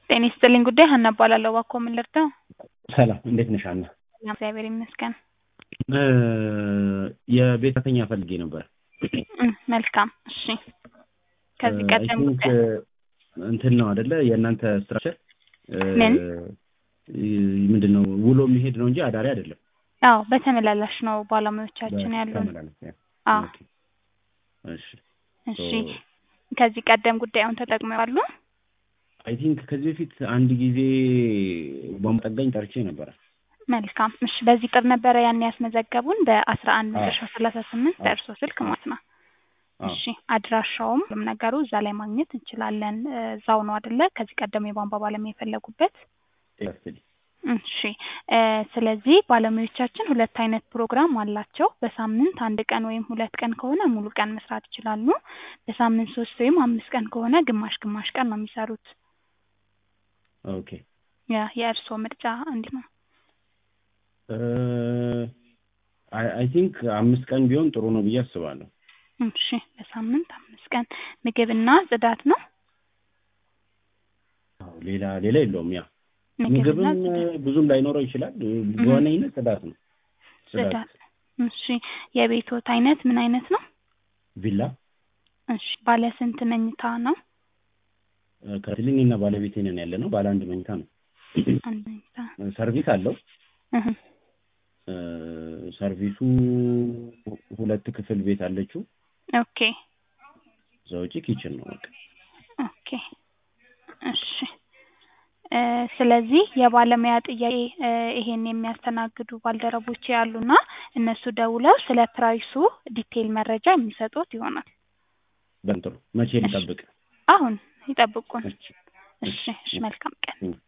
ጤና ይስጥልኝ ጉዳይ ሀና እባላለሁ። እባክዎ ምን ልርዳው? ሰላም እንዴት ነሽ ሀና? ሰላም እግዚአብሔር ይመስገን። እ የቤት ሰራተኛ ፈልጌ ነበር። እም፣ መልካም እሺ። ከዚህ አይ ቀደም ቲንክ ጉዳይ እንትን ነው አይደለ የእናንተ ስትራክቸር ምን? ምንድን ነው ውሎ የሚሄድ ነው እንጂ አዳሪ አይደለም። አዎ በተመላላሽ ነው ባለሙያዎቻችን ያሉን። በተመላለስ ያ። አዎ ኦኬ። እሺ እሺ። ከዚህ ቀደም ጉዳዩን ተጠቅመው ያሉ? አይ ቲንክ ከዚህ በፊት አንድ ጊዜ ቧንቧ ጠጋኝ ጠርቼ ነበረ። መልካም እሺ። በዚህ ጥር ነበረ ያን ያስመዘገቡን በአስራ አንድ አዎ። መጨረሻ ሰላሳ ስምንት አዎ። በእርሶ ስልክ ማለት ነው። አዎ። እሺ አድራሻውም ሁሉም ነገሩ እዛ ላይ ማግኘት እንችላለን። እ፣ እዛው ነው አይደለ? ከዚህ ቀደም የቧንቧ ባለሙያ የፈለጉበት ያስል እሺ እ፣ ስለዚህ ባለሙያዎቻችን ሁለት አይነት ፕሮግራም አላቸው። በሳምንት አንድ ቀን ወይም ሁለት ቀን ከሆነ ሙሉ ቀን መስራት ይችላሉ። በሳምንት ሶስት ወይም አምስት ቀን ከሆነ ግማሽ ግማሽ ቀን ነው የሚሰሩት። ኦኬ ያ የእርስዎ ምርጫ እንዲህ ነው። አይ ቲንክ አምስት ቀን ቢሆን ጥሩ ነው ብዬ አስባለሁ። እሺ በሳምንት አምስት ቀን ምግብና ጽዳት ነው። አዎ፣ ሌላ ሌላ የለውም። ያ ምግብና ምግብም ጽዳት ብዙም ላይኖረው ይችላል። በዋነኝነት ጽዳት ነው። ጽዳት። እሺ የቤቶት አይነት ምን አይነት ነው? ቪላ እሺ ባለ ስንት መኝታ ነው? ከትልኝ እና ባለቤቴ ነን ያለ ነው። ባለ አንድ መኝታ ነው። አንድ መኝታ። ሰርቪስ አለው። እህ፣ እ፣ ሰርቪሱ ሁለት ክፍል ቤት አለችው። ኦኬ እዛ ውጪ ኪችን ነው በቃ። ኦኬ እሺ እ፣ ስለዚህ የባለሙያ ጥያቄ እ፣ ይሄን የሚያስተናግዱ ባልደረቦች ያሉና እነሱ ደውለው ስለ ፕራይሱ ዲቴይል መረጃ የሚሰጡት ይሆናል። በጣም ጥሩ። መቼ ልጠብቅ? አሁን ይጠብቁን። እሺ፣ እሺ እሺ፣ መልካም ቀን። እሺ።